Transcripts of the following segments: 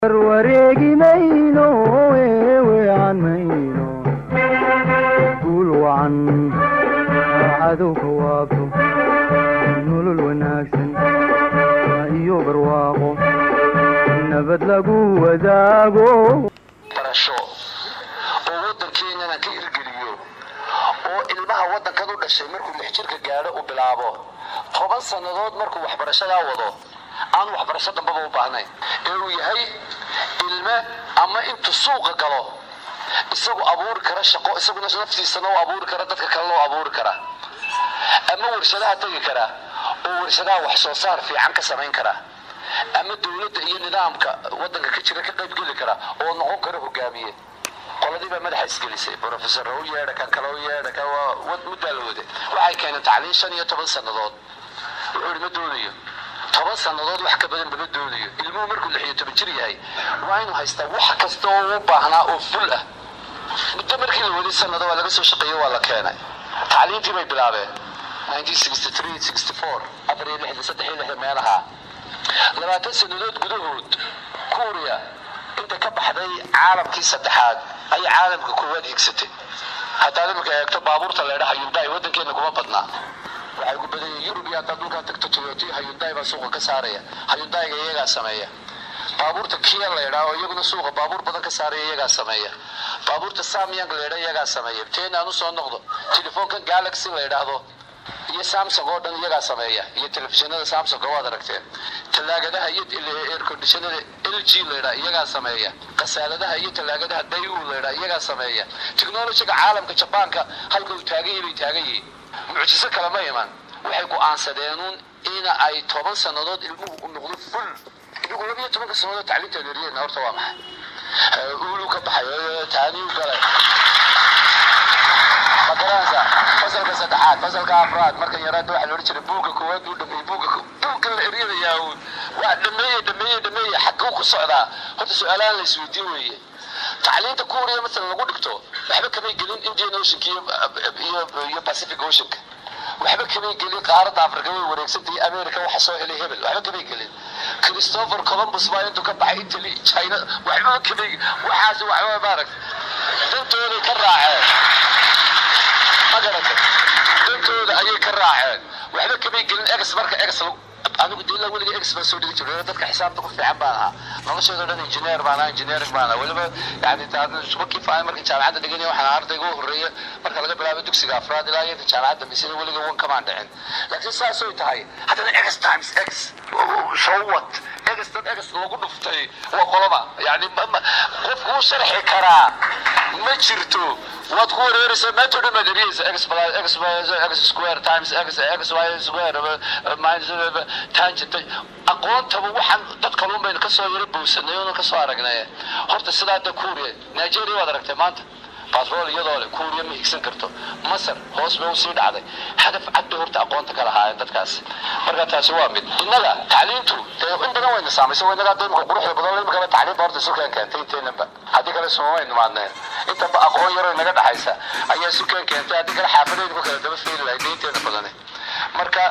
wareegi mayno weeweecan mayno guul wacan cadowka waabto nolol wanaagsan iyo barwaaqo nabad lagu wadaago barasho oo waddankeenana ka hirgeliyo oo ilmaha waddankan u dhashay markuu lix jirka gaadho uu bilaabo toban sannadood markuu waxbarashadaa wado aan waxbarasho dambaba u baahnayn ee uu yahay ilme ama intuu suuqa galo isagu abuuri kara shaqo isaguna naftiisana u abuuri kara dadka kalena u abuuri kara ama warshadaha tegi kara oo warshadaha wax soo saar fiican ka samayn kara ama dowladda iyo nidaamka waddanka ka jira ka qayb geli kara oo noqon kara hogaamiye qoladii baa madaxa isgelisay professor u yeedha kan kale u yeedha kan waa muddaa la wade waxay keeneen tacliin shan iyo toban sannadood wuxuu yidhi ma doonayo toban sannadood wax ka badan lama doonayo ilmuhu markuu lix iyo toban jir yahay waa inuu haystaa wax kasta oo u baahnaa oo ful ah muddo markii la waday sannado waa laga soo shaqeeyo waa la keenay tacliintii bay bilaabeen afar iyo lixda saddex iyo lixda meelaha labaatan sannadood gudahood kuuriya inta ka baxday caalamkii saddexaad ayay caalamka koowaad higsatay haddaad iminka eegto baabuurta leedhaha yunday waddankeena kuma badnaa waxay ugu badan yihiin yurub iyo haddaad dhulkaa tagto toyota hayunday baa suuqa ka saaraya hayundayga iyagaa sameeya baabuurta kia laydhaa oo iyaguna suuqa baabuur badan ka saaraya iyagaa sameeya baabuurta samyang laydhaa iyagaa sameeya teen aan usoo noqdo telefoonkan galaxy la ydhaahdo iyo samsung oo dhan iyagaa sameeya iyo telefishinada samsung waad aragteen talaagadaha iyo air conditionada l g laydhaa iyagaa sameeya kasaaladaha iyo talaagadaha dayu laydhaa iyagaa sameeya technologiga caalamka jabaanka halka uu taagan yahay bay taagan yihiin mucjiso kale ma iman waxay go'aansadeenuun in ay toban sannadood ilmuhu u noqdo ful inagu labiyo tobanka sannadood tacliinta leeriyeen horta waa maxay uulu ka baxay taaniyu galay magaranaysa fasalka saddexaad fasalka afraad markan yaraada waxaa loodhan jiray buugga koowaad buu dhameeyey buugga buugga la eryadayaa uun waa dhameeye dhameeye dhameeye xagguu ku socdaa horta su-aalahan la isweydiin weeye tacliinta kuuriya masalan lagu dhigto waxba kamay gelin indian oceanka iyo iyo pacific oceanka waxba kamay gelin qaaradda afrika way wareegsantay america waxa soo helay hebel waxba kamay gelin christopher columbus baa intuu ka baxay italy china waxba kamay waxaas waxba maarag dantooday ka raaceen ma garatay dantooda ayay ka raaceen waxba kamay gelin ex marka ex anigu de ilaa weliga ex baan soo dhigi jiray dadka xisaabta ku fiican baan ahaa nolosheeda dhan engineer baan ahaa engineering baan ahaa weliba yani isku kifaaya markii jaamacadda dhiganaya waxaan ardayga u horreeya marka laga bilaabo dugsiga afraad ilaa iyo jaamacadda misina weliga wan kamaan dhicin laakiin saasay tahay haddana ex times ex so what ex dad ex lagu dhuftay waa qoloba yani qofku u sharxi karaa ma jirto waad ku wareeraysaa maanta o dhan baad eriyeysa x x x square times x x y square minus tangent aqoontaba waxaan dad kaluun baynu kasoo yaro bowsanay oona kasoo aragnay horta sidaa da kuuriya nigeria waad aragtay maanta batrool iyadoo le kuuriya ma higsan karto masar hoos bay usii dhacday hadaf cad bay horta aqoonta ka lahaayeen dadkaas marka taasi waa mid innaga tacliintu dee in badan wayna saamaysay waa innaga imika quruxda badan imikaba tacliinta horta sukeen keentay inteenanba haddii kale suma waynu maadneen intaba aqoon yaroo inaga dhaxaysa ayaa sukeen keentay haddii kale xaafadaynu ku kala daba feeli lahayd inteena badane marka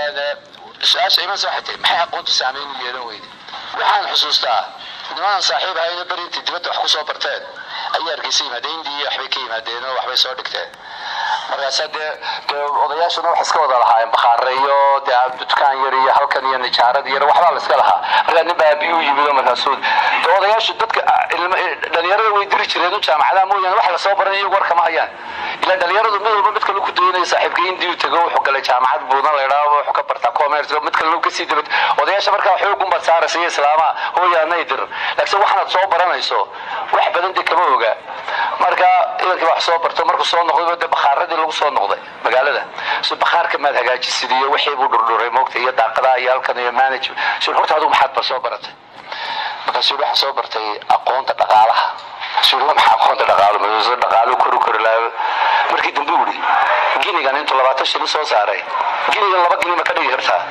su-aasha iman waxay tahay maxay aqoontu saameyn u yeelan weyday waxaan xusuustaa nimadan saaxiib ahayna beri intay dibadda wax kusoo barteen ayaa hargeysa yimaadeen indiya waxbay ka yimaadeen oo waxbay soo dhigteen markaasa dee dee odayaashuna wax iska wada lahaayeen bakhaare iyo dee dukaan yar iyo halkan iyo nijaarad yar waxbaa la iska lahaa markaa nin baa abiyu yimid oo markaasuu dee odayaashu dadka dhalinyarada way diri jireen u jaamacadaha mooyaane wax lasoo baran iyagu war kama hayaan ilaa dhalinyaradu mid walba mid kale ku dayanaya saaxiibka indiyu tago wuxuu galay jaamacad buudan la idhaahdo wuxuu ka bartaa commerce mid kale kasii dibad odayaasha markaa xoogun baad saaraysa iyo islaamaha hooyaanay dir laakiin waxaanaad soo baranayso wax badan dee kama oga marka idankii wax soo barto markuu soo noqday dee bakhaaradii lagu soo noqday magaalada so bakhaarka maad hagaajisid iyo wixii buu dhurdhuray moogta iyo daaqadaha iyo halkan iyo manage so horta adigu maxaad ba soo baratay markaasuu waxaan soo bartay aqoonta dhaqaalaha suu maxaa aqoonta dhaqaalo mase dhaqaalo koru kori lahaa markii dambe uri ginigan intuu labaatan shilin soo saaray ginigan laba gini ma ka dhigi kartaa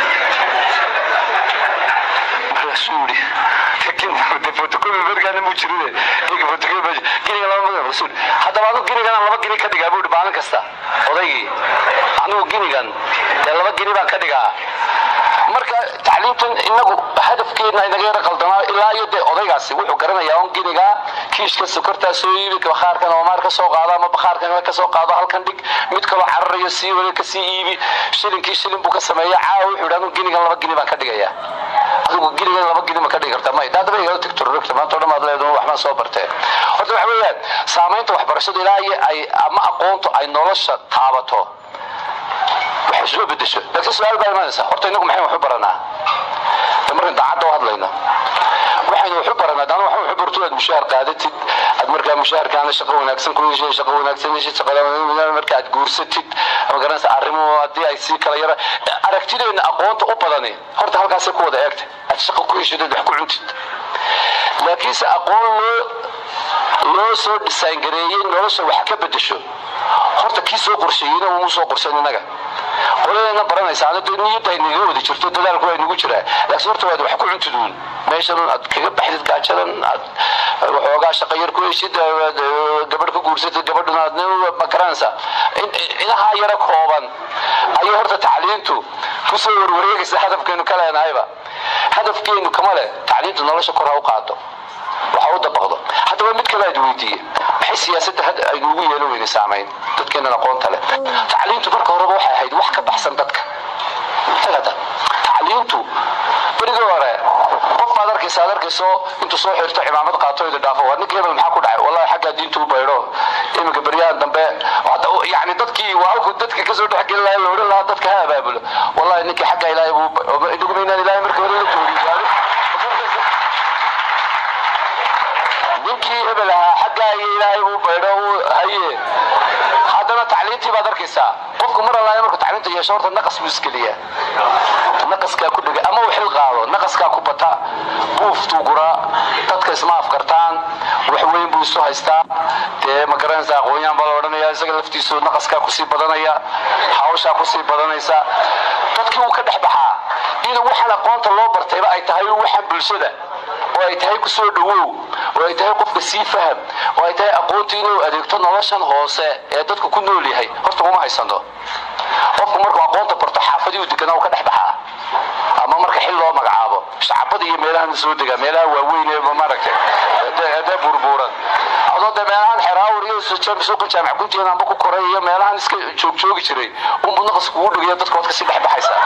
markaasuu uri fotocopi markaana muu jirine fotocopi ginigan laba magan rasuul haddaba adigu ginigan laba gini ka dhigaa buu maalin kasta odaygii anigu ginigan dee laba gini baan ka dhigaa marka tacliintan inagu hadafkeedna inaga yara qaldanaa ilaa iyo dee odaygaasi wuxuu garanayaa on ginigaa kiishka sokortaa soo iibi bakhaarkan oomaar ka soo qaado ama bakhaarkan ka soo qaado halkan dhig mid kaloo cararayo sii wali ka sii iibi shilinkii shilin buu ka sameeya caawa wuxuu yidhi anu ginigan laba gini baan ka dhigaya adigu ginigan laba gini ma ka dhigi karta may daadaba igala tagto rogta maanta o dhan baad leedahay waxbaan soo bartee horta waxa weeyaan saamaynta waxbarashada ilaa iyo ay ama aqoontu ay nolosha taabato waxay soo bedesho laakiin su-aal baa imaanaysa horta inagu maxay wax u baranaa de markaan daacadda u hadlayno waxaynu wax u baranaa dana wax wax u barto aad mushaar qaadatid aad markaa mushaharkaana shaqo wanaagsan ku heshay shaqo wanaagsan heshid shaqada marka aad guursatid ama garanaysa arrimuhu haddii ay sii kala yara aragtideenna aqoonta u badani horta halkaasay ku wada eegtay aad shaqo ku heshid aad wax ku cuntid laakiinse aqoon loo loo soo dhisaan gareeyey nolosha wax ka bedesho horta kii soo qorsheeyeyna umu soo qorshayn innaga qoladeena baranaysa anada niyadda ay naga wada jirto dadaalku waa nagu jiraa laakiin horta waad wax ku cuntiduun meeshan aad kaga baxdid gaajadan aad waxoogaa shaqo yar ku heshid gabadh ka guursatid gabadhuna aad ma garanaysa inahaa yara kooban ayay horta tacliintu kusoo warwareegaysa hadafkeenu ka leenahayba hadafkeenu kama leh tacliintu nolosha kor ha u qaado waxa u dabaqdo haddaba mid kale aad weydiiye maxay siyaasadda had aynuugu yeelo weyne saamayn dadkeenan aqoonta leh tacliintu marka horeba waxay ahayd wax ka baxsan dadka tagada tacliintu berigii hore qof baad arkaysa aad arkayso intuu soo xirto cimaamad qaato ida dhaafo waa ninka hebel maxaa ku dhacay wallahi xaggaa diintu u baydho iminka beryahan dambe yani dadkii waa halku dadka kasoo dhexgelin lahaa la odhan lahaa dadka ha abaabulo wallahi ninkii xaggaa ilaahay buu inaguma inaan ilaahay marka hore la joogin ninkii hebel ahaa xaggaa iyo ilaahay buu baydho uu haye haddana tacliintii baad arkaysaa qofku mar allaaya markuu tacliinta yeesho horta naqas buu iskeliyaa naqaskaa ku dhega ama uu xil qaado naqaskaa ku bata buuftuu guraa dadka isma afkartaan wax weyn buu isu haystaa dee ma garanaysa aqoonyaan baa la odhanaya isaga laftiisu naqaskaa kusii badanaya hawshaa kusii badanaysa dadkii wuu ka dhex baxaa inuu waxaan aqoonta loo bartayba ay tahay waxaan bulshada oo ay tahay kusoo dhawow oo ay tahay qofka sii faham oo ay tahay aqoonta inuu adeegto noloshan hoose ee dadku ku nool yahay horta uma haysano qofku markuu aqoonta barto xaafadii uu deganaa uu ka dhex baxaa ama marka xil loo magacaabo shacabada iyo meelahan soo degaa meelaha waaweyn ee maaragtay hadee burbuuran adoo dee meelahan xeraawar iyo suuqa jaamac gunteeda amba ku koray iyo meelahan iska joogjoogi jiray unbu naqas kugu dhigaya dadka waad kasii dhex baxaysaa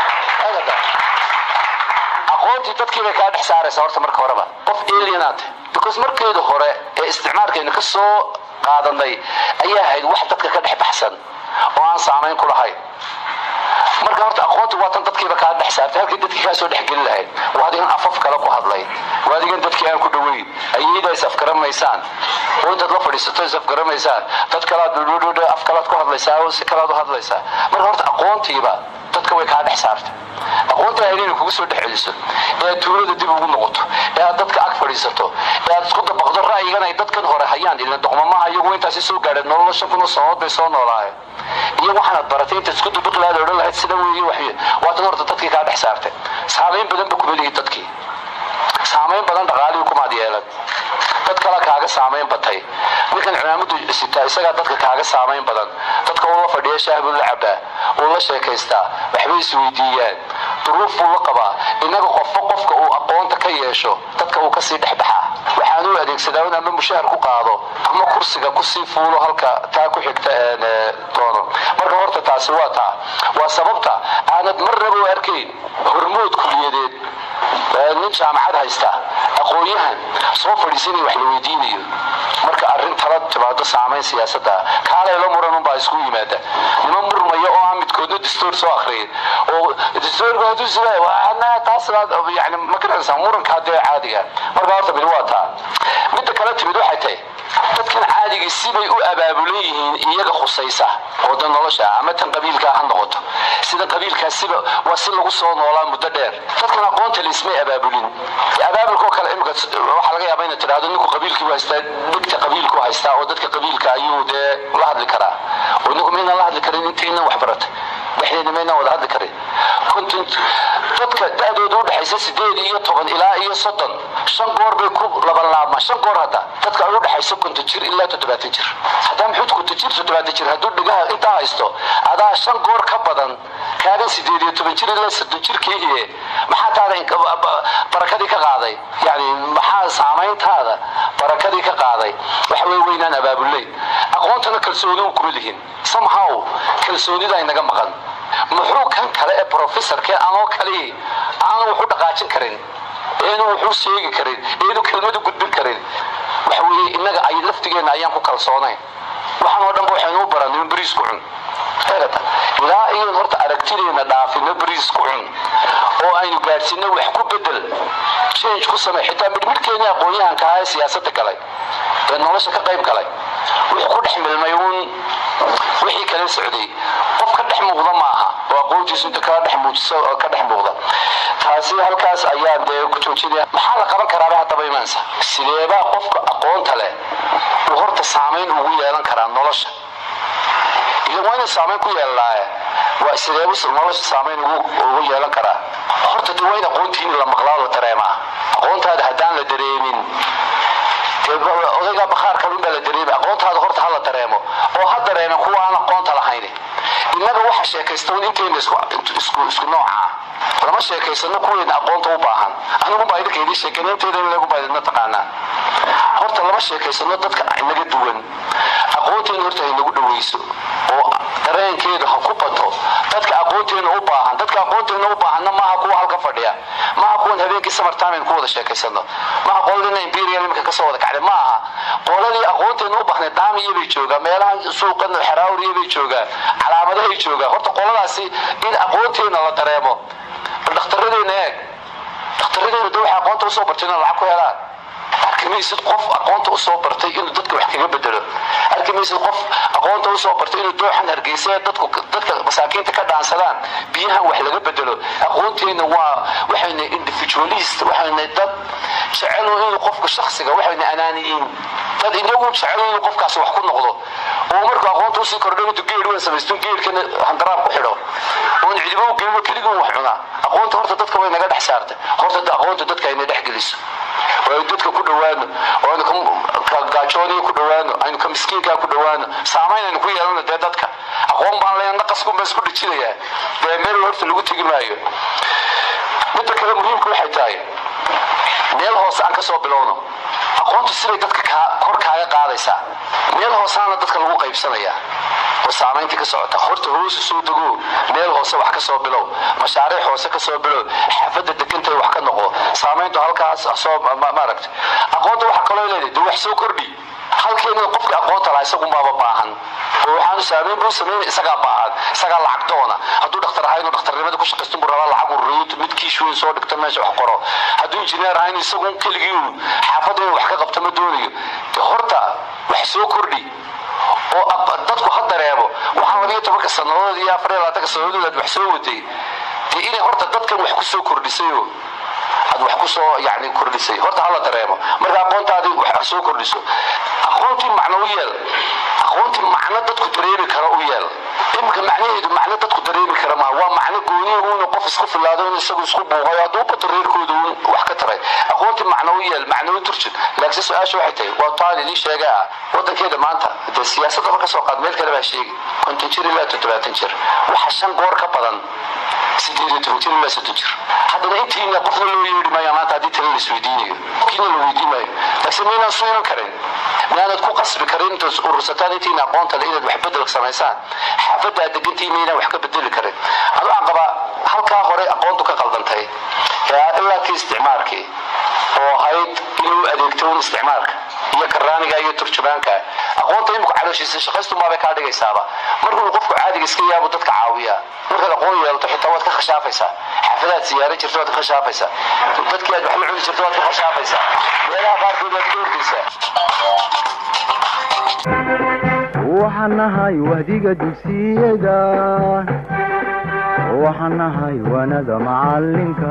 aqoontii dadkii bay kaa dhex saaraysa horta marka horeba qof alienaate because markeeda hore ee isticmaalkaynu ka soo qaadanay ayaa ahayd wax dadka ka dhex baxsan oo aan saamayn ku lahayn marka horta aqoontu waa tan dadkiiba kaa dhex saartay halkii dadkii kaa soo dhexgelin lahayd waa adigan afaf kale ku hadlay waa adigan dadkii aan ku dhoweyn ayayda is afgaramaysaan oo intaad la fadhiisato is afgaramaysaan dad kalaad af kalaad ku hadlaysaa oo si kalaad u hadlaysaa marka horta aqoontiiba dadka way kaa dhex saartay aqoonta ahayd inay kugu soo dhex celiso ee aad tuulada dib ugu noqoto ee aad dadka ag fadhiisato ee aad isku dabaqdo ra'yigan ay dadkan hore hayaan ilan doqmamaha iyagu intaasi soo gaadheen nolola shan kun oo sanadood bay soo noolaayeen iyo waxaanaad baratay intaad isku dabaqi lahaad odhan lahayd sida weeye waxy waa tan horta dadkii kaa dhex saartay saamayn badan ba kuma lihi dadkii saamayn badan dhaqaalihii kumaad yeelan dad kale kaaga saamayn batay ninkan cimaamadu sitaa isagaa dadka kaaga saamayn badan dadka uu la fadhiya shaah buu la cabaa uu la sheekaystaa waxbay isweydiiyaan duruuf buu la qabaa innaga qofba qofka uu aqoonta ka yeesho dadka uu kasii dhexbaxaa waxaan u adeegsadaa in ama mushahar ku qaado ama kursiga kusii fuulo halka taa ku xigta doono marka horta taasi waa taa waa sababta aanad marnaba u arkayn hormood kuliyadeed nin jaamacad haysta aqoon-yahan soo fadhiisanaya wax la weydiinayo marka arrin tala timaado saamayn siyaasada kaalayla muran unbaa isku yimaada nima murmaya oo aan midkoodna distoor soo akhriyay oo distoorku hadduu sida taas yani ma garanaysaa muranka haddee caadiga marka horta mid waa taa midda kale timid waxay tahay dadkan caadigii sibay u abaabulan yihiin iyaga khusaysa oo dan nolosha ama tan qabiilkaa ha noqoto sida qabiilkaa siba waa si lagu soo noolaa muddo dheer dadkan aqoonta laismay abaabulin abaabulkoo kale imika waxaa laga yaaba inaad tidhahdo ninku qabiilkii haystaa dhigta qabiilku haystaa oo dadka qabiilka ayuu dee la hadli karaa oo ninku maynaan la hadli karin intaynan wax baratay dhexdeena maynaan wada hadli karin dadka da-dooda udhexaysa sideed iyo toban ilaa iyo soddon shan goor bay ku labanlaabmaan shan goor hadda dadka ay udhexayso konton jir ilaa toddobaatan jir haddaa muxuu konton jir toddobaatan jir hadduu dhigaha intaa haysto adaa shan goor ka badan kaagan sideed iyo toban jir ilaa soddon jirkii iyo maxaa taada barakadii ka qaaday yani maxaa saamayntaada barakadii ka qaaday waxa wey weynaan abaabuley aqoontana kalsooni u kuma lihin somehow kalsoonida inaga maqan muxuu kan kale ee professorke anoo kale aanu waxu dhaqaajin karin eenu wuxuu sheegi karin eenu kelmadu gudbin karin waxa weeye innaga ay laftigeenna ayaan ku kalsoonayn waxaan oo dhanba waxaynu u baranay in bariis ku cun ilaa iyon horta aragtideena dhaafino bariis ku cun oo aynu gaadhsiino wax ku bedel change ku samey xitaa midhmidhkeennii aqoon-yahanka ahaa ee siyaasadda galay ee nolosha ka qayb galay wuxuu ku dhex milmay uun wixii kala socday qof ka dhex muuqda maaha oo aqoontiisu inta kala dhex muujiso oo ka dhex muuqda taasi halkaas ayaan dee ku joojinaya maxaa la qaban karaaba haddaba imaansa sideebaa qofka aqoonta leh uu horta saamayn ugu yeelan karaa nolosha ila waa inuu saamayn ku yeelanaaye waa sideebu nolosha saamayn ugu yeelan karaa horta de waa in aqoontiini la maqlaa la dareemaa aqoontaada haddaan la dareemin odaygaa bakhaar kalunbaa la dareemi aqoontaada horta ha la dareemo oo ha dareemen kuwa aan aqoonta lahayn innaga waxa sheekaystoon intayna isku noocaa lama sheekaysano kuweena aqoonta u baahan aniguba idinka idin sheekeen inteeda in lagu baadidna taqaanaa horta lama sheekaysano dadka inaga duwan aqoonteena horta ay nagu dhawayso oo dareenkeedu ha ku bato dadka aqoonteena u baahan dadka aqoonteena u baahanna maaha kuwa halka fadhiya maaha kuwan habeenkii samartime ku wada sheekaysano maaha qoladina imperial imika kasoo wada kacday maaha qoladii aqoonteena u baahnay daamiya bay joogaan meelahan suuqan xeraawriya bay joogaan calaamadahay joogaan horta qoladaasi in aqoonteena la dareemo bal dhakhtaradeenna eeg dhakhtaradeenna de waxay aqoonta usoo bartay inay lacag ku helaan arki maysid qof aqoonta usoo bartay inuu dadka wax kaga bedelo arki maysid qof aqoonta usoo bartay inuu dooxan hargeysa dadku dadka masaakiinta ka dhaansadaan biyahan wax laga bedelo aqoonteena waa waxayna individualist waxayna dad jecel inuu qofka shaksiga waxayna anaaniyiin dad inagu jecel inuu qofkaasi wax ku noqdo oo markuu aqoonta usii kordho intuu geed weyn samaysto geedkana handaraab ku xidho oon cidibo u gelin keligii wax cunaa aqoonta horta dadka way naga dhex saartay horta aqoonta dadka ayna dhex geliso oo aynu dadka ku dhowaano oo aynu ka gaajooniga ku dhowaano aynu ka miskiinkaa ku dhowaano saamayn aynu ku yeelano dee dadka aqoon baan leeya naqaskunba isku dhijinayaa dee meel horta lagu tegi maayo midda kale muhiimka waxay tahay meel hoose aan ka soo bilowno aqoontu siday dadka kor kaaga qaadaysaa meel hoosaana dadka lagu qaybsanaya oo saamayntii ka socota horta hoosu soo dego meel hoose wax ka soo bilow mashaariic hoose ka soo bilow xaafadda degantay wax ka noqo saamayntu halkaas soo maaragta aqoonta waxa kaloo leedahay de wax soo kordhi halkeena qofka aqoonta laha isagunbaaba baahan oo waxaanu saamayn buu samayn isagaa baahan isagaa lacag doona hadduu dhakhtar ahaa inuu dhakhtarnimada ku shaqaysto buu rabaa lacag ururiyo mid kiish weyn soo dhigto meesha wax qoro hadduu injineer ahaa in isagu keligii uu xaafadda inuu wax ka qabto ma doonayo de horta wax soo kordhi oo dadku ha dareemo waxaan labiyo tobanka sannadood iyo afar iyo labaatanka sannadood aad wax soo waday dee inay horta dadkan wax ku soo kordhisayo aad wax ku soo yani kordhisay horta hala dareemo marka aqoontaadii wax soo kordhiso aqoontii macno u yeel aqoontii macno dadku dareemi kara u yeel iminka macnaheedu macno dadku dareemi kara maa waa macno gooniya uuna qof isku filaado in isagu isku buuqayo hadduu bato reerkooda uun wax ka taray aqoontii macno u yeel macno u turjin laakiin su-aasha waxay tahay waa taan idiin sheega ah wadankeeda maanta dee siyaasadda marka soo qaad meel kale baa sheegi konton jir ilaa toddobaatan jir waxa shan goor ka badan sideed iyo toban jir ilaa soddon jir haddana intiina qofna loo yeedhi maayo maanta haddii tala la isweydiinayo qofkiina la weydiin maayo laakiin maynaan suu iman karin miyaanad ku qasbi karin intaad urursataan intiina aqoonta le inaad wax bedel samaysaan xaafadda aad degantii maynaan wax ka bedeli karin anu aan qabaa halkaa hore aqoontu ka qaldantay ilaa kii isticmaalkii oo ahayd inuu adeegto un isticmaalka iyo karaaniga iyo turjumaanka aqoonta iminku calooshiisa shaqaystumaabay kaa dhigaysaaba markuu qofku caadiga iska yaabu dadka caawiya markaad aqoon yeelato xitaa waad ka khashaafaysaa xaafadaad siyaaran jirto waad ka khashaafaysaa dadkii aad wax la cuni jirto waad ka khashaafaysaa meelaha qaarkood waad ka ordaysaa waxaan nahay wahdiga dugsiyada waxaan nahay wanada macalinka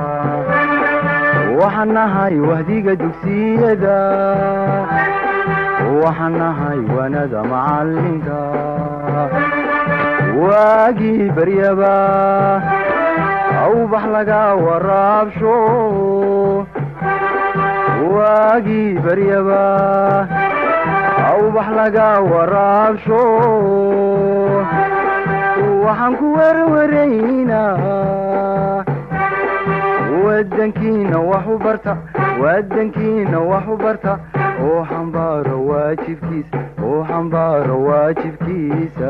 waxaan nahay wahdiga dugsiyada waxaan nahay wanada macalinka waagii baryaba awbax laga waraabsho waagii baryaba awbax laga waraabsho waxaan ku werwaraynaa wadankiina wax u barta wadankiina wax u barta oo xambaaro waajibkiisa oo xambaaro waajibkiisa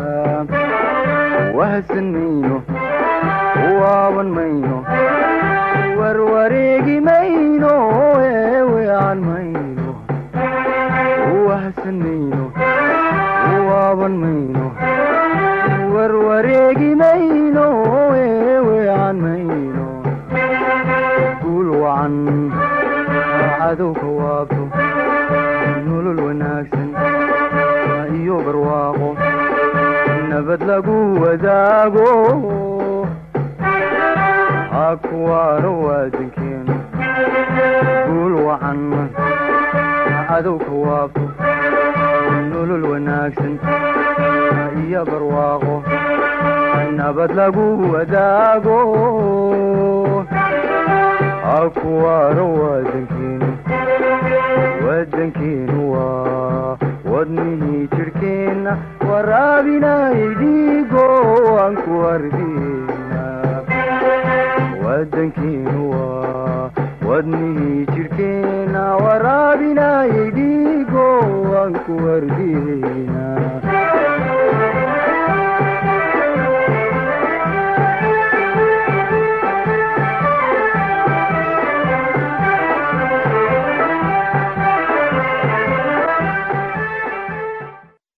wahsan mayno waaban mayno warwareegi mayno eewean mayno wahsan mayno waaban mayno warwareegi mayno eewean mayno guul wacan cadowka waabto nolol wanaagsan iyo barwaaqo nabad lagu wadaago hakuwaaro waadankeenu guul wacan cadowka waabto nolol wanaagsan iyo barwaaqo nabad lagu wadaago hakuwaaro waadankeenu wadankeenu waa wadnihii jidhkeenna waraabinay dhiigo aan ku ardina wadankeenu waa wadnihii jidhkeenna waraabinay dhiigo aan ku ardina